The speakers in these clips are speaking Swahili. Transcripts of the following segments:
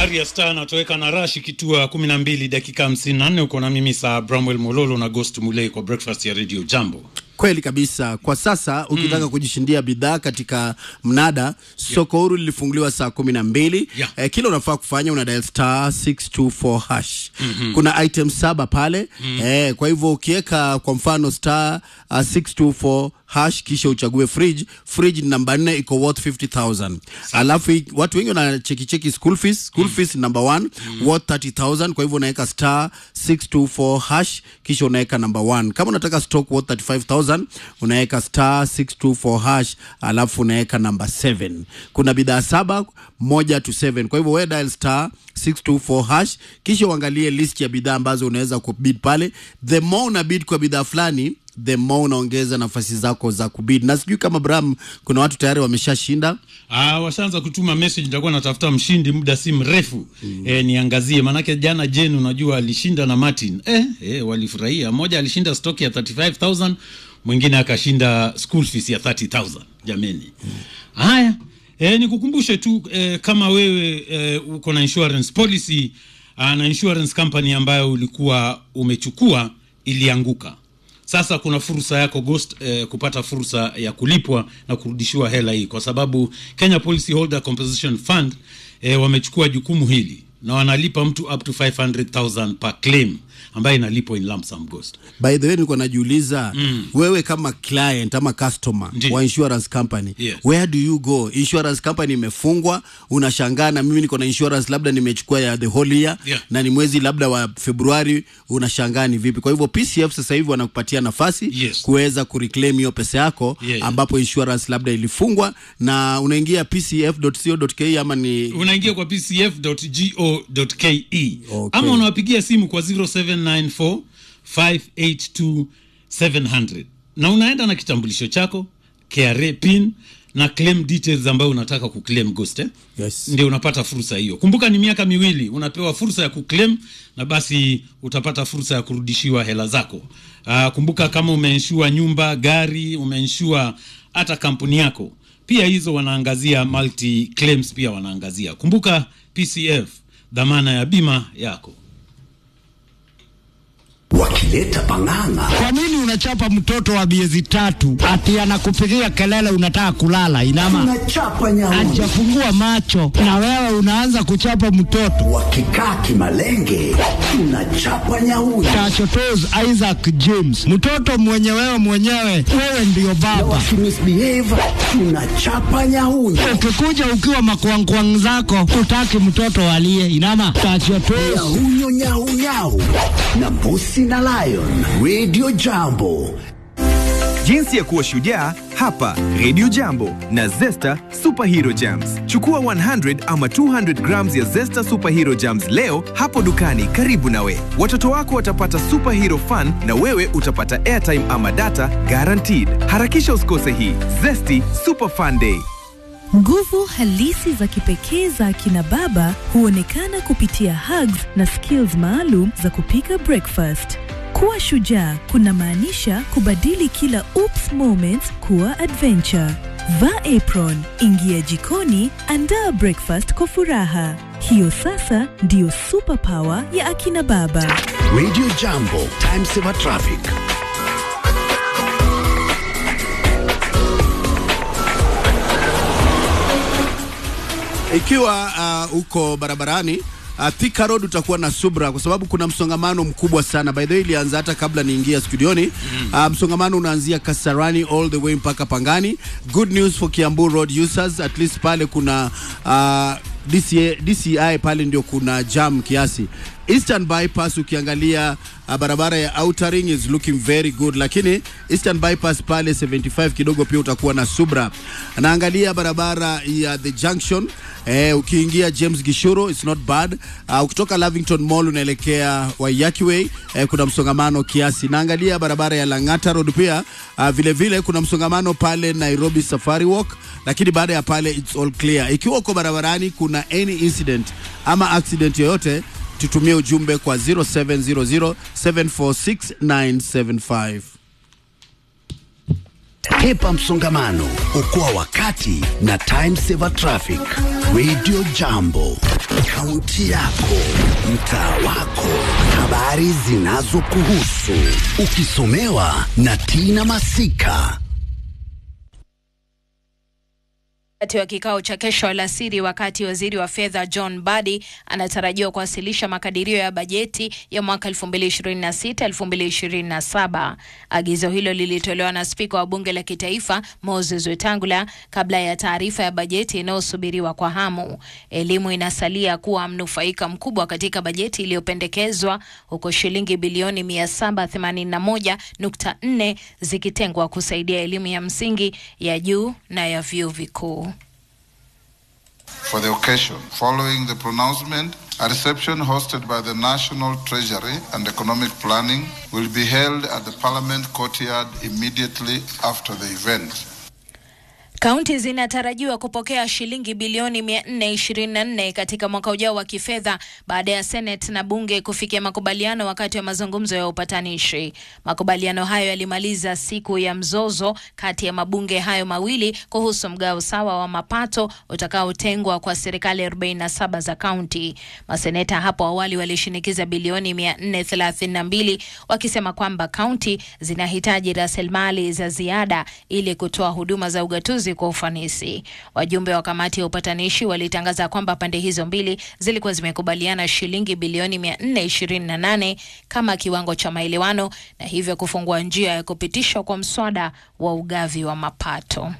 Arya Star anatoweka na Rashi kitua 12 dakika 54. Uko na mimi saa Bramwell Mololo na Ghost Mulei kwa breakfast ya Radio Jambo. Kweli kabisa. Kwa sasa ukitaka kujishindia bidhaa katika mnada, soko huru lilifunguliwa saa kumi na mbili. Yeah. Eh, kile unafaa kufanya una dial star 624 hash. Kuna item saba pale eh, kwa hivyo ukiweka kwa mfano star uh, 624 hash kisha uchague fridge. Fridge ni namba nne iko worth 50000 alafu hii- watu wengi wanacheki cheki school fees. School fees number one worth 30000 kwa hivyo unaweka star 624 hash kisha unaweka number one. Kama unataka stock worth 35000 unaweka star 624 hash alafu unaweka number 7. Kuna bidhaa saba moja to 7. Kwa hivyo wewe dial star 624 hash kisha uangalie list ya bidhaa ambazo unaweza kubid pale. The more una bid kwa bidhaa fulani the more unaongeza nafasi zako za kubid. Na sijui kama Bram, kuna watu tayari wameshashinda. Ah, washaanza kutuma message, nitakuwa natafuta mshindi muda si mrefu eh, niangazie, manake jana Jen unajua alishinda na Martin eh, eh, walifurahia. Mmoja alishinda stock ya 35000 mwingine akashinda school fees ya 30000 jameni. Haya eh, nikukumbushe tu eh, kama wewe eh, uko na insurance policy ah, na insurance company ambayo ulikuwa umechukua ilianguka sasa kuna fursa yako Ghost eh, kupata fursa ya kulipwa na kurudishiwa hela hii, kwa sababu Kenya Policy Holder Compensation Fund eh, wamechukua jukumu hili na wanalipa mtu up to 500,000 per claim ambayo inalipwa in lump sum Ghost. By the way, nilikuwa najiuliza wewe kama client ama customer Ndiyo. wa insurance company Yes. where do you go? Insurance company imefungwa, unashangaa na mimi niko na insurance labda nimechukua ya the whole year Yeah. na ni mwezi labda wa Februari, unashangaa ni vipi? Kwa hivyo PCF sasa hivi wanakupatia nafasi Yes. kuweza kureclaim hiyo pesa yako Yeah. ambapo insurance labda ilifungwa, na unaingia pcf.co.ke ama ni Unaingia kwa pcf.go.ke Okay. ama unawapigia simu kwa 0794 582 700 na unaenda na kitambulisho chako KRA pin na claim details ambayo unataka kuclaim Ghost eh? Yes. ndio unapata fursa hiyo. Kumbuka ni miaka miwili unapewa fursa ya kuclaim na basi utapata fursa ya kurudishiwa hela zako. Aa, kumbuka kama umeinshua nyumba, gari, umeinshua hata kampuni yako, pia hizo wanaangazia multi claims, pia wanaangazia. Kumbuka PCF, dhamana ya bima yako. wakileta pang'ang'a Kwa nini unachapa mtoto wa miezi tatu ati anakupigia kelele unataka kulala? Inama tunachapa nyauni hajafungua macho na wewe unaanza kuchapa mtoto. wakikaa kimalenge tunachapa nyauni Tachotos Isaac James, mtoto mwenye wewe mwenyewe, wewe ndiyo baba. wakimisbehave tunachapa nyauni Ukikuja ukiwa makwangkwang zako, utaki mtoto alie. Inama tachotos nyahunyo nyaunyau na mbusi na lion radio jambo Jinsi ya kuwa shujaa hapa Radio Jambo na Zesta Superhero Jams. Chukua 100 ama 200 grams ya Zesta Superhero Jams leo hapo dukani karibu nawe. Watoto wako watapata superhero fun na wewe utapata airtime ama data guaranteed. Harakisha usikose hii Zesty Super Fun Day. Nguvu halisi za kipekee za akina baba huonekana kupitia hugs na skills maalum za kupika breakfast. Kuwa shujaa kuna maanisha kubadili kila oops moments kuwa adventure. Vaa apron, ingia jikoni, andaa breakfast kwa furaha. Hiyo sasa ndiyo superpower ya akina baba. radio jambo time saver traffic ikiwa uh, uko barabarani uh, Thika Road utakuwa na subra kwa sababu kuna msongamano mkubwa sana. By the way, ilianza hata kabla niingia studioni. Uh, msongamano unaanzia Kasarani all the way mpaka Pangani. Good news for Kiambu Road users, at least pale kuna uh, DCI, DCI pale ndio kuna jam kiasi. Eastern bypass ukiangalia uh, barabara ya outer ring is looking very good, lakini Eastern bypass pale 75 kidogo pia utakuwa na subra. Naangalia barabara ya the junction eh, ukiingia James Gishuru it's not bad. Uh, ukitoka Lavington Mall unaelekea Waiyaki Way eh, kuna msongamano kiasi. Naangalia barabara ya Lang'ata Road pia uh, vile vile kuna msongamano pale Nairobi Safari Walk, lakini baada ya pale it's all clear. Ikiwa uko barabarani kuna any incident ama accident yoyote tutumie ujumbe kwa 0700746975. Hepa msongamano, okoa wakati na time saver traffic. Radio Jambo, kaunti yako, mtaa wako, habari zinazokuhusu, ukisomewa na Tina Masika. Wakati wa kikao cha kesho alasiri, wakati waziri wa fedha John Badi anatarajiwa kuwasilisha makadirio ya bajeti ya mwaka 2026-2027. Agizo hilo lilitolewa na spika wa bunge la kitaifa Moses Wetangula kabla ya taarifa ya bajeti inayosubiriwa kwa hamu. Elimu inasalia kuwa mnufaika mkubwa katika bajeti iliyopendekezwa huko shilingi bilioni 781.4 zikitengwa kusaidia elimu ya msingi, ya juu na ya vyuo vikuu. For the occasion, following the pronouncement, a reception hosted by the National Treasury and Economic Planning will be held at the Parliament courtyard immediately after the event. Kaunti zinatarajiwa kupokea shilingi bilioni 424 katika mwaka ujao wa kifedha baada ya Senate na bunge kufikia makubaliano wakati wa mazungumzo ya upatanishi. Makubaliano hayo yalimaliza siku ya mzozo kati ya mabunge hayo mawili kuhusu mgao sawa wa mapato utakaotengwa kwa serikali 47 za kaunti. Maseneta hapo awali walishinikiza bilioni 432 wakisema kwamba kaunti zinahitaji rasilimali za ziada ili kutoa huduma za ugatuzi kwa ufanisi. Wajumbe wa kamati ya upatanishi walitangaza kwamba pande hizo mbili zilikuwa zimekubaliana shilingi bilioni 428 kama kiwango cha maelewano na hivyo kufungua njia ya kupitishwa kwa mswada wa ugavi wa mapato.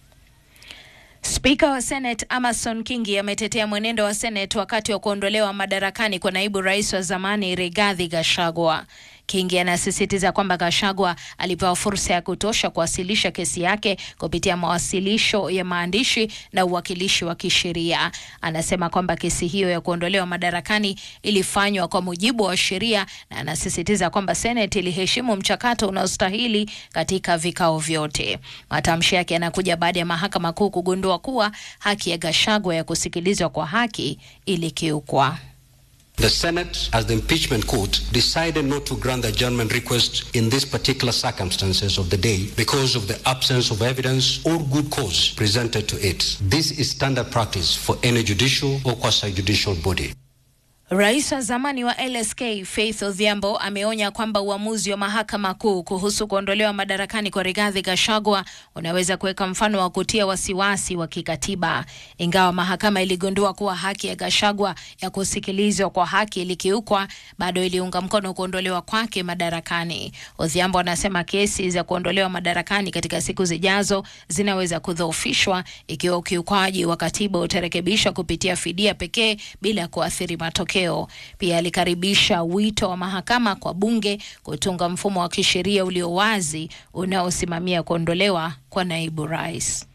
Spika wa Senate Amason Kingi ametetea mwenendo wa Senate wakati wa kuondolewa madarakani kwa naibu rais wa zamani Rigathi Gachagua. Kingi anasisitiza kwamba Gachagua alipewa fursa ya kutosha kuwasilisha kesi yake kupitia mawasilisho ya maandishi na uwakilishi wa kisheria. Anasema kwamba kesi hiyo ya kuondolewa madarakani ilifanywa kwa mujibu wa sheria na anasisitiza kwamba Senate iliheshimu mchakato unaostahili katika vikao vyote. Matamshi yake yanakuja baada ya mahakama kuu kugundua kuwa haki ya Gachagua ya kusikilizwa kwa haki ilikiukwa. The Senate, as the impeachment court, decided not to grant the adjournment request in these particular circumstances of the day because of the absence of evidence or good cause presented to it. This is standard practice for any judicial or quasi-judicial body. Rais wa zamani wa LSK Faith Odhiambo ameonya kwamba uamuzi wa mahakama kuu kuhusu kuondolewa madarakani kwa Rigathi Gachagua unaweza kuweka mfano wa kutia wasiwasi wa kikatiba. Ingawa mahakama iligundua kuwa haki ya Gachagua ya kusikilizwa kwa haki ilikiukwa, bado iliunga mkono kuondolewa kwake madarakani. Odhiambo anasema kesi za kuondolewa madarakani katika siku zijazo zinaweza kudhoofishwa ikiwa ukiukwaji wa katiba utarekebishwa kupitia fidia pekee bila kuathiri matokeo. Pia alikaribisha wito wa mahakama kwa bunge kutunga mfumo wa kisheria ulio wazi unaosimamia kuondolewa kwa naibu rais.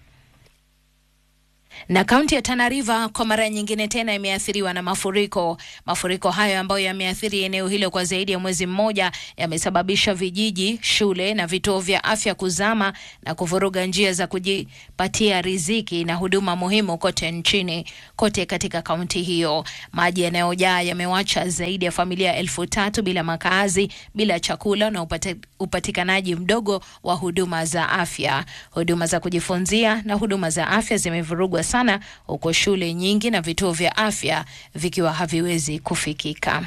Na kaunti ya Tana River kwa mara nyingine tena imeathiriwa na mafuriko. Mafuriko hayo ambayo yameathiri eneo hilo kwa zaidi ya mwezi mmoja yamesababisha vijiji, shule na vituo vya afya kuzama na kuvuruga njia za kujipatia riziki na huduma muhimu kote nchini, kote katika kaunti hiyo. Maji yanayojaa yamewacha zaidi ya familia elfu tatu bila makazi, bila chakula na upate, upatikanaji mdogo wa huduma za afya. Huduma za kujifunzia na huduma za afya zimevurugwa sana huko shule nyingi na vituo vya afya vikiwa haviwezi kufikika.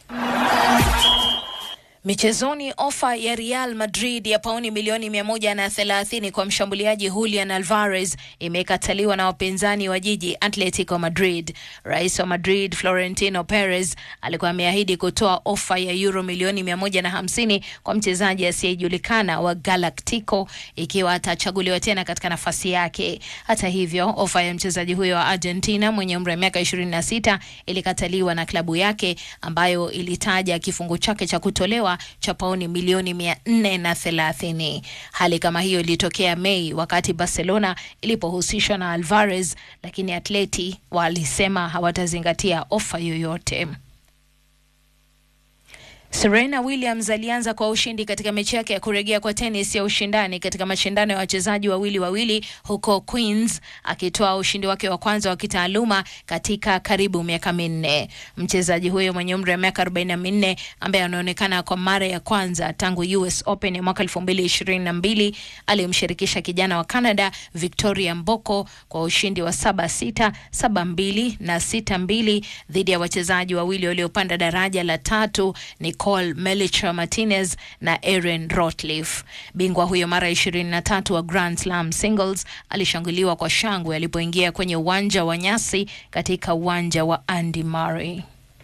Michezoni, ofa ya Real Madrid ya pauni milioni mia moja na thelathini kwa mshambuliaji Julian Alvarez imekataliwa na wapinzani wa jiji Atletico Madrid. Rais wa Madrid Florentino Perez alikuwa ameahidi kutoa ofa ya euro milioni mia moja na hamsini kwa mchezaji asiyejulikana wa Galactico ikiwa atachaguliwa tena katika nafasi yake. Hata hivyo, ofa ya mchezaji huyo wa Argentina mwenye umri wa miaka 26 ilikataliwa na klabu yake ambayo ilitaja kifungu chake cha kutolewa cha pauni milioni mia nne na thelathini. Hali kama hiyo ilitokea Mei wakati Barcelona ilipohusishwa na Alvarez, lakini Atleti walisema hawatazingatia ofa yoyote. Serena Williams alianza kwa ushindi katika mechi yake ya kurejea kwa tenis ya ushindani katika mashindano ya wachezaji wawili wawili huko Queens, akitoa ushindi wake wa kwanza wa kitaaluma katika karibu miaka minne. Mchezaji huyo mwenye umri wa miaka 44 ambaye anaonekana kwa mara ya kwanza tangu US Open ya mwaka 2022 alimshirikisha kijana wa Canada Victoria Mboko kwa ushindi wa 7-6, 7-2 na 6-2 dhidi ya wachezaji wawili waliopanda daraja la tatu Nicole Melcher Martinez na Erin Rotliff. Bingwa huyo mara 23 wa Grand Slam singles alishanguliwa kwa shangwe alipoingia kwenye uwanja wa nyasi katika uwanja wa Andy Murray.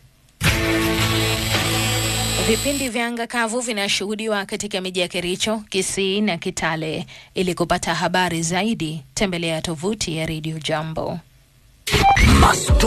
Vipindi vya anga kavu vinashuhudiwa katika miji ya Kericho, Kisii na Kitale. Ili kupata habari zaidi, tembelea tovuti ya Radio Jambo.